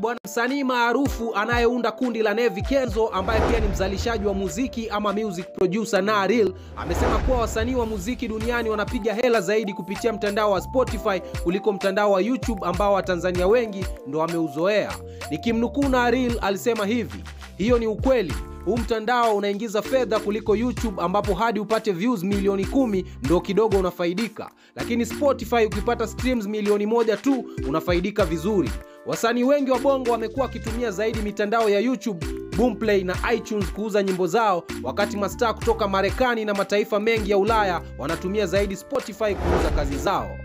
bwana msanii maarufu anayeunda kundi la Nevi Kenzo ambaye pia ni mzalishaji wa muziki ama music producer na Real amesema kuwa wasanii wa muziki duniani wanapiga hela zaidi kupitia mtandao wa Spotify kuliko mtandao wa YouTube ambao Watanzania wengi ndo wameuzoea. Nikimnukuu na Real alisema hivi, hiyo ni ukweli huu mtandao unaingiza fedha kuliko YouTube ambapo hadi upate views milioni kumi ndo kidogo unafaidika, lakini Spotify ukipata streams milioni moja tu unafaidika vizuri. Wasanii wengi wa bongo wamekuwa wakitumia zaidi mitandao ya YouTube, Boomplay na iTunes kuuza nyimbo zao, wakati mastaa kutoka Marekani na mataifa mengi ya Ulaya wanatumia zaidi Spotify kuuza kazi zao.